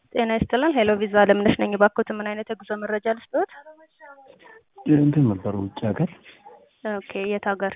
ጤና ይስጥልን ሄሎ ቪዛ አለምነሽ ነኝ። እባክዎት ምን አይነት የጉዞ መረጃ ልስጥዎት? እንትን ነበር ውጭ ሀገር። ኦኬ የት ሀገር?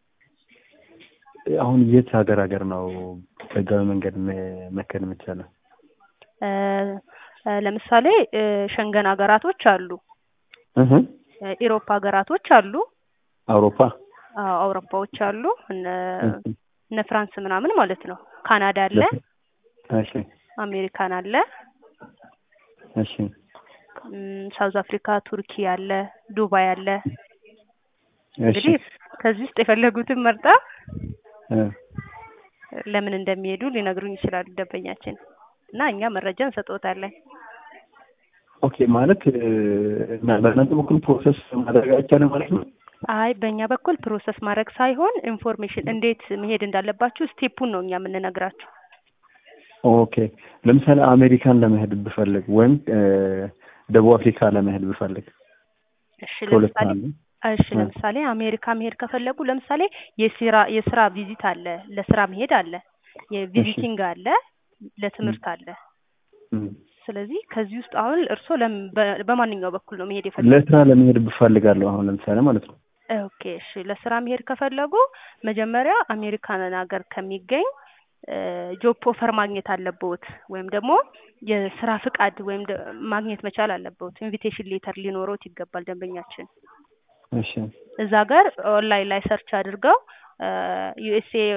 አሁን የት ሀገር ሀገር ነው በህጋዊ መንገድ መ- መከድ የሚቻለው? እ እ ለምሳሌ እ ሸንገን ሀገራቶች አሉ፣ እህ እ ኢሮፕ ሀገራቶች አሉ፣ አውሮፓ አዎ አውሮፓዎች አሉ፣ እነ እህ እነ ፍራንስ ምናምን ማለት ነው። ካናዳ አለ፣ እሺ አሜሪካን አለ፣ እሺ እም፣ ሳውዝ አፍሪካ፣ ቱርኪ አለ፣ ዱባይ አለ። እሺ እንግዲህ ከዚህ ውስጥ የፈለጉትን መርጣ እ ለምን እንደሚሄዱ ሊነግሩኝ ይችላሉ ደንበኛችን እና እኛ መረጃ እንሰጥዎታለን። ኦኬ ማለት እ፣ እና በእናንተ በኩል ፕሮሰስ ማድረግ አይቻልም ማለት ነው? አይ በእኛ በኩል ፕሮሰስ ማድረግ ሳይሆን ኢንፎርሜሽን እንዴት መሄድ እንዳለባችሁ ስቴፑን ነው እኛ የምንነግራችሁ። ኦኬ ለምሳሌ አሜሪካን ለመሄድ ብፈልግ ወይም እ፣ ደቡብ አፍሪካ ለመሄድ ብፈልግ እሺ ከሁለት ለምሳሌ አንዱ እሺ እ። ለምሳሌ አሜሪካ መሄድ ከፈለጉ ለምሳሌ የስራ የስራ ቪዚት አለ፣ ለስራ መሄድ አለ፣ የቪዚቲንግ አለ፣ ለትምህርት አለ። እም። ስለዚህ ከዚህ ውስጥ አሁን እርስዎ ለም በ- በማንኛው በኩል ነው መሄድ የፈለጉት? ለስራ ለመሄድ ብፈልጋለሁ አሁን ለምሳሌ ማለት ነው። ኦኬ እሺ ለስራ መሄድ ከፈለጉ መጀመሪያ አሜሪካንን ሀገር ከሚገኝ ጆብ ኦፈር ማግኘት አለብዎት ወይም ደግሞ የስራ ፍቃድ ወይም ደ- ማግኘት መቻል አለብዎት። ኢንቪቴሽን ሌተር ሊኖሮት ይገባል ደንበኛችን። እሺ እዛ ጋር ኦንላይን ላይ ሰርች አድርገው ዩኤስኤ